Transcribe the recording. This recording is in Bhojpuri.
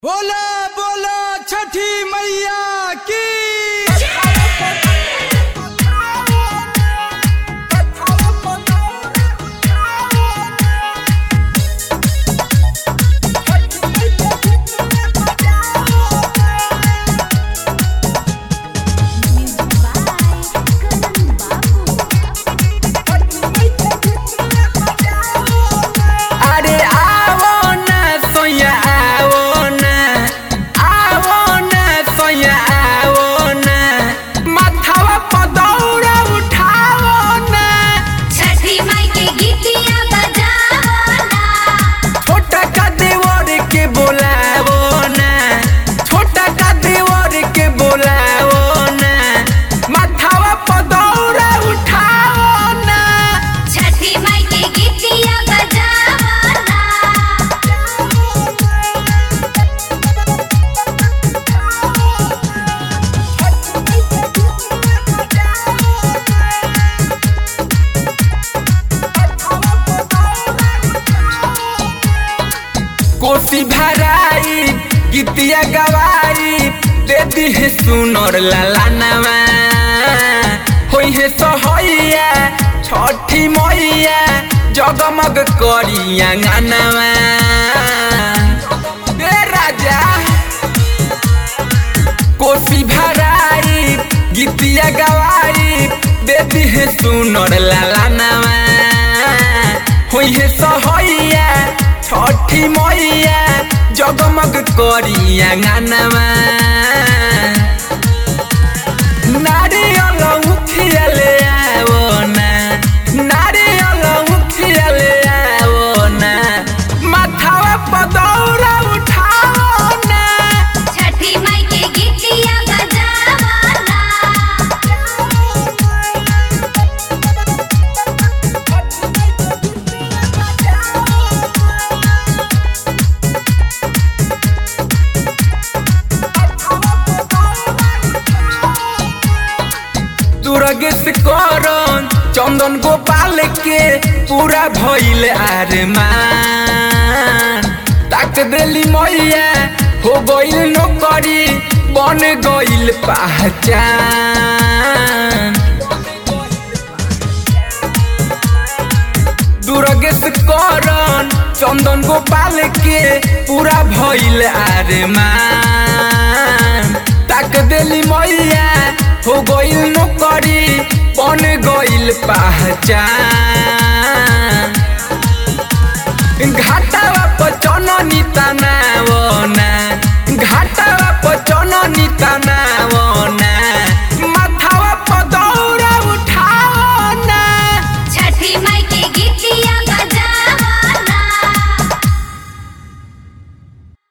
बोला बोला छठी मैया की अरे आवो ना सोया आवो ना आवो ना सोया आवो ना माथावा पदौरा उठावो ना छठी माई के गीतिया बजावो ना छोटा का देवर के बोलावो ना छोटा का देवर के बोलावो ना माथावा पदौरा उठावो ना छठी माई के गीतिया बजावो ना कोसी भराई गीतिया गवाई दे दी है सुनर लालानवा होई है सहैया छठी मैया जगमग करिया गानवा ए राजा कोसी भराई गीतिया गवाई दे दी है सुनर लालानवा होई है सहैया छठी मैया जगमग करिया गानवा नारियल उठिया ले आवो ना नारियल उठिया ले आवो ना माथावा पदौरा उठाओ ना छठी माई के गीतिया बजावो ना दुर्गेश करन चंदन गोपाल के पूरा भइल आरमान ताक देली मैया हो गइल नौकरी बन गइल पहचान दुर्गेश करन चंदन गोपाल के पूरा भइल आरमान ताक देली मैया हो गइल नौकरी बन गइल पहचान घाटावा पर चननी तनावना